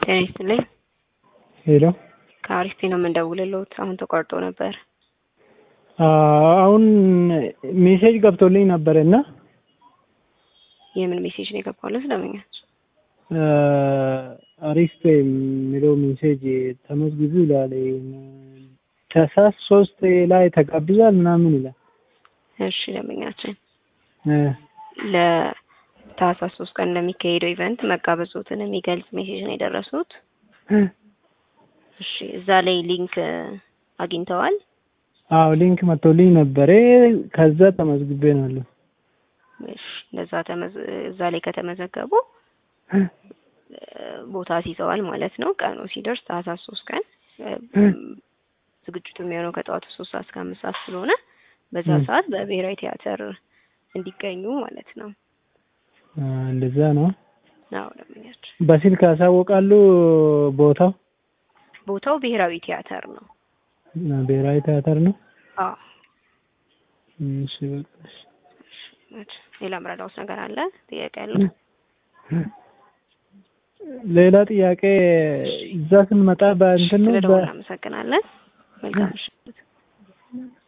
ጤና ይስጥልኝ። ሄሎ ከአሪፍ ነው የምንደውልልዎት። አሁን ተቋርጦ ነበር። አሁን ሜሴጅ ገብቶልኝ ነበር እና የምን ሜሴጅ ነው የገባለት? ለምኛል አሪፍ የሚለው ሜሴጅ ተመዝግቡ ይላል። ታህሳስ ሶስት ላይ ተጋብዟል ምናምን ይላል። እሺ ደንበኛችን ለታህሳስ ሶስት ቀን ለሚካሄደው ኢቨንት መጋበዞትን የሚገልጽ ሜሴጅ ነው የደረሱት። እሺ እዛ ላይ ሊንክ አግኝተዋል? አዎ ሊንክ መጥቶልኝ ነበረ። ከዛ ተመዝግቤ ነው ያለው። እሺ ለዛ ተመዝ እዛ ላይ ከተመዘገቡ ቦታ ሲይዘዋል ማለት ነው። ቀኑ ሲደርስ ታህሳስ ሶስት ቀን ዝግጅቱ የሚሆነው ከጠዋቱ ሶስት ሰዓት እስከ አምስት ሰዓት ስለሆነ በዛ ሰዓት በብሔራዊ ቲያትር እንዲገኙ ማለት ነው። እንደዛ ነው። አዎ ደንበኛችን በስልክ ያሳወቃሉ ቦታው ቦታው ብሔራዊ ቲያትር ነው። ብሔራዊ ቲያትር ነው። አዎ እሺ በቃ እሺ። ሌላ ምረዳውስ ነገር አለ? ጥያቄ ያለው? ሌላ ጥያቄ እዛ ስንመጣ በእንትን ነው ስለደወሉ እናመሰግናለን። መልካም ምሽት።